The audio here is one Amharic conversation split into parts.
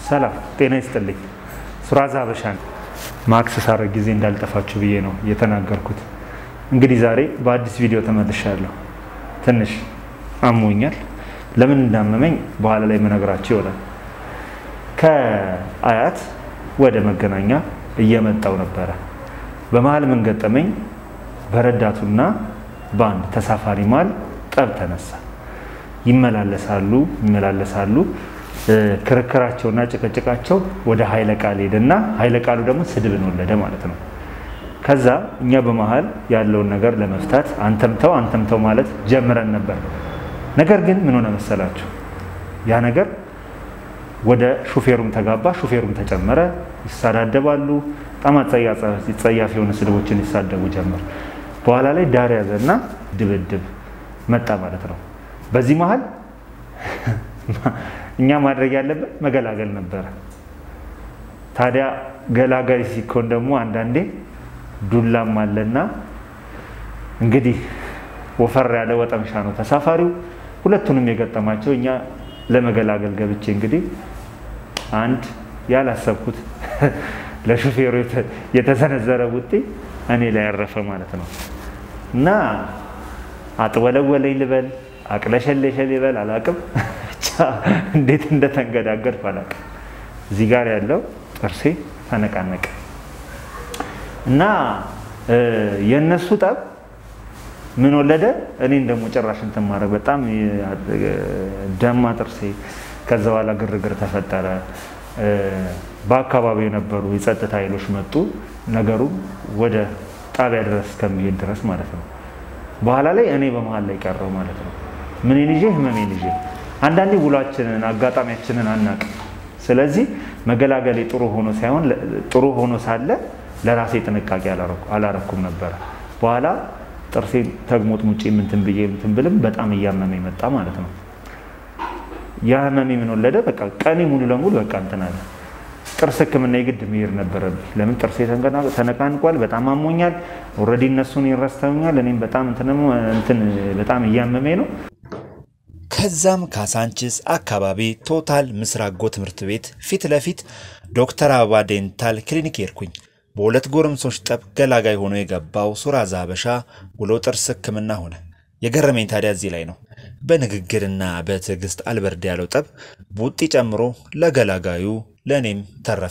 ሰላም ጤና ይስጥልኝ። ሱራዛ ሀበሻን ማክስ ሳረግ ጊዜ እንዳልጠፋችሁ ብዬ ነው የተናገርኩት። እንግዲህ ዛሬ በአዲስ ቪዲዮ ተመልሻለሁ። ትንሽ አሞኛል። ለምን እንዳመመኝ በኋላ ላይ መነግራችሁ ይሆናል። ከአያት ወደ መገናኛ እየመጣው ነበረ። በመሀል ምን ገጠመኝ? በረዳቱና በአንድ ተሳፋሪ መሀል ጠብ ተነሳ። ይመላለሳሉ ይመላለሳሉ። ክርክራቸውና ጭቅጭቃቸው ወደ ኃይለ ቃል ሄደና ኃይለ ቃሉ ደግሞ ስድብን ወለደ ማለት ነው። ከዛ እኛ በመሀል ያለውን ነገር ለመፍታት አንተምተው አንተምተው ማለት ጀምረን ነበር። ነገር ግን ምን ሆነ መሰላችሁ? ያ ነገር ወደ ሹፌሩም ተጋባ፣ ሹፌሩም ተጨመረ። ይሳዳደባሉ። በጣም ጸያፍ የሆነ ስድቦችን ይሳደቡ ጀመር። በኋላ ላይ ዳር ያዘና ድብድብ መጣ ማለት ነው። በዚህ መሀል እኛ ማድረግ ያለብን መገላገል ነበረ። ታዲያ ገላጋይ ሲኮን ደግሞ አንዳንዴ ዱላም አለና እንግዲህ ወፈር ያለ ወጠምሻ ነው ተሳፋሪው። ሁለቱንም የገጠማቸው እኛ ለመገላገል ገብቼ እንግዲህ አንድ ያላሰብኩት ለሹፌሩ የተሰነዘረ ውጤ እኔ ላይ ያረፈ ማለት ነው እና አጥወለወለኝ ልበል አቅለሸለሸ ልበል አላቅም ብቻ እንዴት እንደተንገዳገድኩ አላቅም። እዚህ ጋር ያለው ጥርሴ ተነቃነቀ እና የእነሱ ጠብ ምን ወለደ? እኔን ደግሞ ጭራሽ እንትን ማድረግ በጣም ደማ ጥርሴ። ከዛ በኋላ ግርግር ተፈጠረ። በአካባቢው የነበሩ የጸጥታ ኃይሎች መጡ። ነገሩ ወደ ጣቢያ ድረስ እስከሚሄድ ድረስ ማለት ነው። በኋላ ላይ እኔ በመሀል ላይ ቀረው ማለት ነው። ምን ልጄ ህመሜን ልጄ አንዳንዴ ውሏችንን አጋጣሚያችንን አናቅም። ስለዚህ መገላገሌ ጥሩ ሆኖ ሳይሆን ጥሩ ሆኖ ሳለ ለራሴ ጥንቃቄ አላረኩም ነበረ። በኋላ ጥርሴ ተግሞጥ ሙጬ ምንትን ብዬ ምንትን ብልም በጣም እያመመ መጣ ማለት ነው። ያ ህመሜ ምን ወለደ? በቃ ቀኔ ሙሉ ለሙሉ በቃ እንትን አለ። ጥርስ ህክምና የግድ መሄድ ነበረብኝ። ለምን ጥርሴ ተነቃንቋል፣ በጣም አሞኛል። ኦልሬዲ እነሱን ይረስተውኛል። እኔም በጣም እንትን በጣም እያመመኝ ነው። ከዛም ካሳንችስ አካባቢ ቶታል ምስራጎ ትምህርት ቤት ፊት ለፊት ዶክተር አበባ ዴንታል ክሊኒክ ሄድኩኝ። በሁለት ጎረምሶች ጠብ ገላጋይ ሆኖ የገባው ሱራዛ ሀበሻ ውሎ ጥርስ ህክምና ሆነ። የገረመኝ ታዲያ እዚህ ላይ ነው። በንግግርና በትዕግስት አልበርድ ያለው ጠብ ቡጢ ጨምሮ ለገላጋዩ ለእኔም ተረፈ።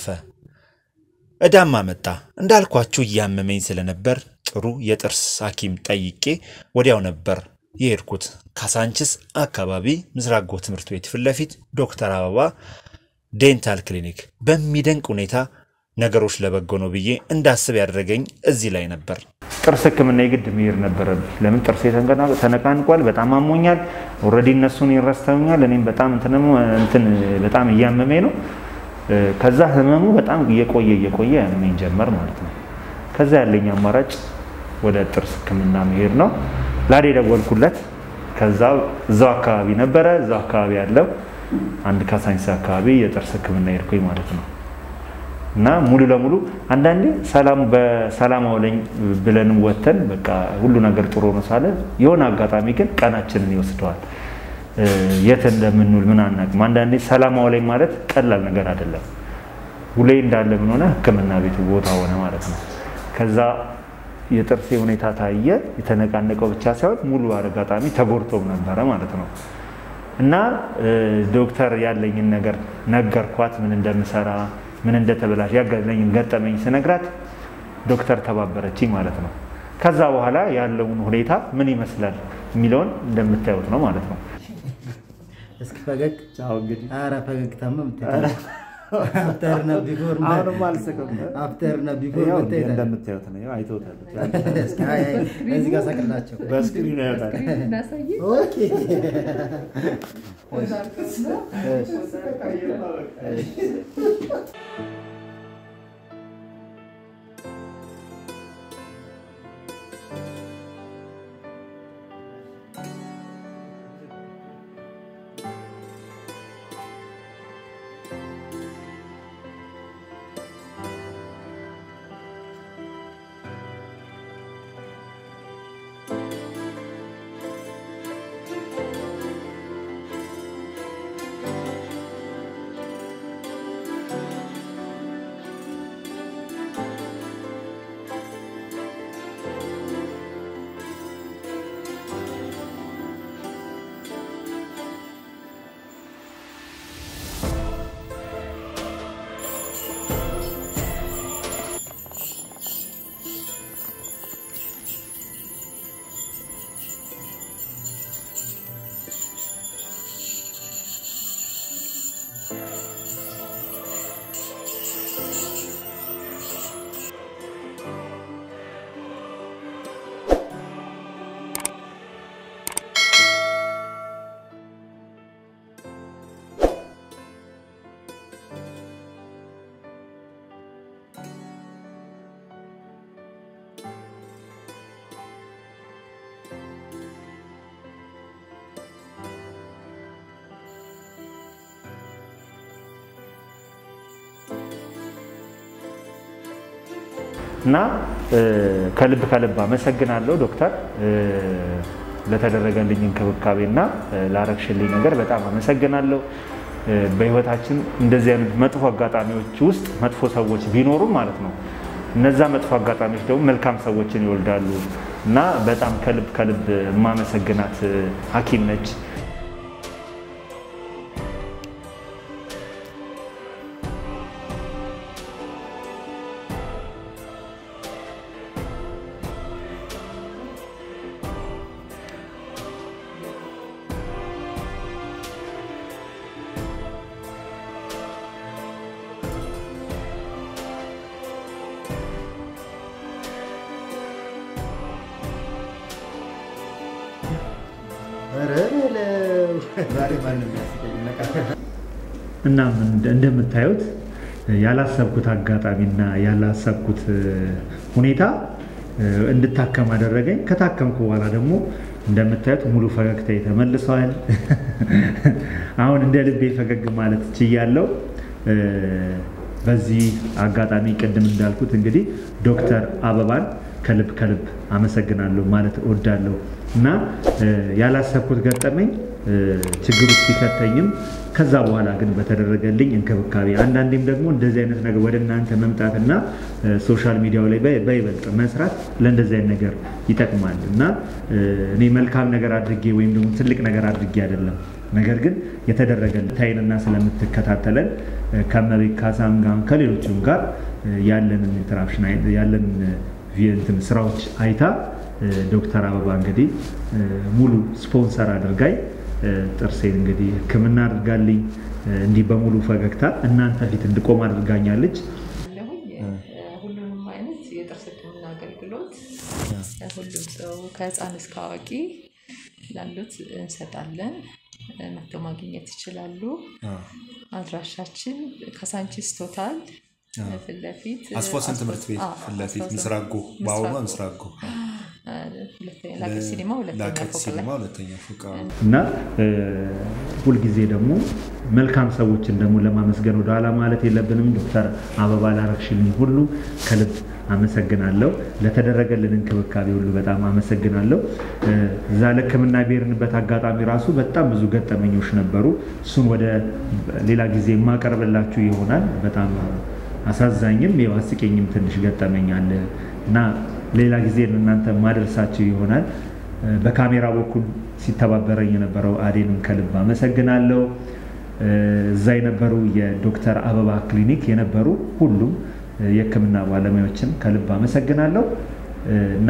እዳማ መጣ። እንዳልኳችሁ እያመመኝ ስለነበር ጥሩ የጥርስ ሐኪም ጠይቄ ወዲያው ነበር የሄድኩት። ካሳንችስ አካባቢ ምስራጎ ትምህርት ቤት ፊት ለፊት ዶክተር አበባ ዴንታል ክሊኒክ በሚደንቅ ሁኔታ ነገሮች ለበጎ ነው ብዬ እንዳስብ ያደረገኝ እዚህ ላይ ነበር። ጥርስ ህክምና የግድ መሄድ ነበረብኝ። ለምን ጥርሴ ተነቃንቋል፣ በጣም አሞኛል። ኦልሬዲ እነሱን ይረስተውኛል። እኔም በጣም እንትን በጣም እያመመኝ ነው። ከዛ ህመሙ በጣም እየቆየ እየቆየ ያመመኝ ጀመር ማለት ነው። ከዛ ያለኝ አማራጭ ወደ ጥርስ ህክምና መሄድ ነው። ላዴ ደወልኩለት። ከዛ እዛው አካባቢ ነበረ። እዛው አካባቢ ያለው አንድ ካሳንቺስ አካባቢ የጥርስ ህክምና ሄድኩኝ ማለት ነው። እና ሙሉ ለሙሉ አንዳንዴ ሰላም በሰላም አውለኝ ብለንም ወተን በቃ ሁሉ ነገር ጥሩ ነው ሳለ የሆነ አጋጣሚ ግን ቀናችንን ይወስደዋል። የት እንደምንውል ምን አናውቅም። አንዳንዴ ሰላም አውለኝ ማለት ቀላል ነገር አይደለም። ውሌ እንዳለ ምን ሆነ ህክምና ቤቱ ቦታ ሆነ ማለት ነው። ከዛ የጥርሴ ሁኔታ ታየ። የተነቃነቀው ብቻ ሳይሆን ሙሉ አጋጣሚ ተጎድቶም ነበረ ማለት ነው። እና ዶክተር ያለኝን ነገር ነገርኳት፣ ምን እንደምሰራ ምን እንደተበላሽ ያገለኝን ገጠመኝ ስነግራት ዶክተር ተባበረችኝ ማለት ነው። ከዛ በኋላ ያለውን ሁኔታ ምን ይመስላል የሚለውን እንደምታዩት ነው ማለት ነው። እስኪ ፈገግ ኧረ ፈገግታማ አፍተርና ቢፎር አሁንም አልስቅም። አፍተርና ቢፎር ያው መታየት አለ። እንደምታዩት ነው። አይተውታል። እስኪ አይ አይ እዚህ ጋር ሰቅላቸው። በስክሪን ያወጣል። ኦኬ እና ከልብ ከልብ አመሰግናለሁ ዶክተር ለተደረገልኝ እንክብካቤና ላረግሽልኝ ነገር በጣም አመሰግናለሁ። በህይወታችን እንደዚህ አይነት መጥፎ አጋጣሚዎች ውስጥ መጥፎ ሰዎች ቢኖሩም ማለት ነው እነዛ መጥፎ አጋጣሚዎች ደግሞ መልካም ሰዎችን ይወልዳሉ እና በጣም ከልብ ከልብ የማመሰግናት ሐኪም ነች። እናም እንደምታዩት ያላሰብኩት አጋጣሚና ያላሰብኩት ሁኔታ እንድታከም አደረገኝ። ከታከምኩ በኋላ ደግሞ እንደምታዩት ሙሉ ፈገግታ ተመልሰዋል። አሁን እንደ ልቤ ፈገግ ማለት ችያለሁ። በዚህ አጋጣሚ ቅድም እንዳልኩት እንግዲህ ዶክተር አበባን ከልብ ከልብ አመሰግናለሁ ማለት እወዳለሁ እና ያላሰብኩት ገጠመኝ ችግር ውስጥ ቢከተኝም ከዛ በኋላ ግን በተደረገልኝ እንክብካቤ አንዳንዴም ደግሞ እንደዚህ አይነት ነገር ወደ እናንተ መምጣትና ሶሻል ሚዲያው ላይ በይበልጥ መስራት ለእንደዚህ አይነት ነገር ይጠቅማል እና እኔ መልካም ነገር አድርጌ ወይም ደግሞ ትልቅ ነገር አድርጌ አይደለም። ነገር ግን የተደረገልን ታይንና ስለምትከታተለን ከመቤት ካሳም ጋር ከሌሎችም ጋር ያለንን ኢንተራክሽን ያለንን እንትን ስራዎች አይታ ዶክተር አበባ እንግዲህ ሙሉ ስፖንሰር አድርጋኝ ጥርሴን እንግዲህ ሕክምና አድርጋልኝ እንዲህ በሙሉ ፈገግታ እናንተ ፊት እንድቆም አድርጋኛለች። ሁሉንም አይነት የጥርስ ሕክምና አገልግሎት ሁሉም ሰው ከህፃን እስከ አዋቂ ላሉት እንሰጣለን። መጥተው ማግኘት ይችላሉ። አድራሻችን ካሳንቺስ ቶታል ፊት ለፊት አስፎሰን ትምህርት ቤት ፊት ለፊት ምስራጎ በአሁኗ ምስራጎ ላቄት ሲኒማ ላቀት ሲኒማ ሁለተኛ ፎቅ እና ሁልጊዜ ደግሞ መልካም ሰዎችን ደግሞ ለማመስገን ወደ ኋላ ማለት የለብንም። ዶክተር አበባ ላረግሽልኝ ሁሉ ከልብ አመሰግናለሁ። ለተደረገልን እንክብካቤ ሁሉ በጣም አመሰግናለሁ። እዛ ለሕክምና ብሄርንበት አጋጣሚ ራሱ በጣም ብዙ ገጠመኞች ነበሩ። እሱን ወደ ሌላ ጊዜ የማቀርብላችሁ ይሆናል። በጣም አሳዛኝም አስቂኝም ትንሽ ገጠመኝ አለ እና ሌላ ጊዜ እናንተ ማደርሳችሁ ይሆናል። በካሜራ በኩል ሲተባበረኝ የነበረው አዴንም ከልብ አመሰግናለሁ። እዛ የነበሩ የዶክተር አበባ ክሊኒክ የነበሩ ሁሉም የህክምና ባለሙያዎችን ከልብ አመሰግናለሁ እና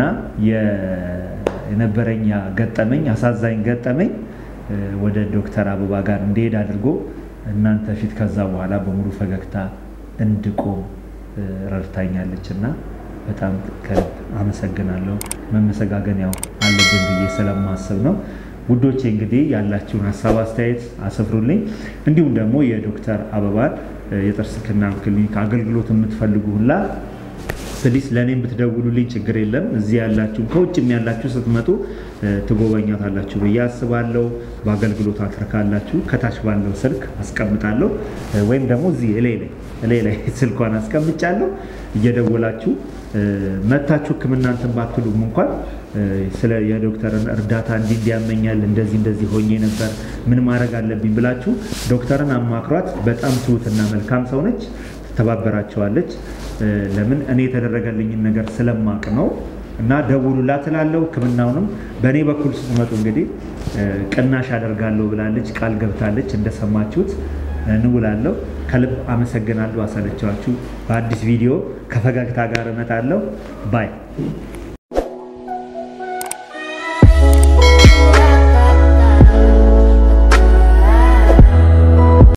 የነበረኝ ያ ገጠመኝ አሳዛኝ ገጠመኝ ወደ ዶክተር አበባ ጋር እንዲሄድ አድርጎ እናንተ ፊት ከዛ በኋላ በሙሉ ፈገግታ እንድቆም ረድታኛለች እና በጣም ከልብ አመሰግናለሁ። መመሰጋገን ያው አለብን ብዬ ስለማስብ ነው። ውዶቼ እንግዲህ ያላችሁን ሀሳብ አስተያየት አስፍሩልኝ። እንዲሁም ደግሞ የዶክተር አበባን የጥርስ ሕክምና ክሊኒክ አገልግሎት የምትፈልጉ ሁላ ፕሊስ ለእኔም ብትደውሉልኝ ችግር የለም። እዚህ ያላችሁ ከውጭም ያላችሁ ስትመጡ ትጎበኛታላችሁ ብዬ አስባለሁ። በአገልግሎት አትርካላችሁ። ከታች ባለው ስልክ አስቀምጣለሁ ወይም ደግሞ እዚህ እላይ ላይ እላይ ላይ ስልኳን አስቀምጫለሁ። እየደወላችሁ መታችሁ ሕክምና እንትን ባትሉም እንኳን ስለ የዶክተርን እርዳታ እንዲህ እንዲያመኛል እንደዚህ እንደዚህ ሆኜ ነበር ምን ማድረግ አለብኝ ብላችሁ ዶክተርን አማክሯት። በጣም ትሁትና መልካም ሰው ነች። ትተባበራቸዋለች። ለምን እኔ የተደረገልኝን ነገር ስለማቅ ነው። እና ደውሉላት እላለሁ። ሕክምናውንም በእኔ በኩል ስትመጡ እንግዲህ ቅናሽ አደርጋለሁ ብላለች፣ ቃል ገብታለች። እንደሰማችሁት እንውላለሁ። ከልብ አመሰግናለሁ። አሰለቻችሁ። በአዲስ ቪዲዮ ከፈገግታ ጋር እመጣለሁ። ባይ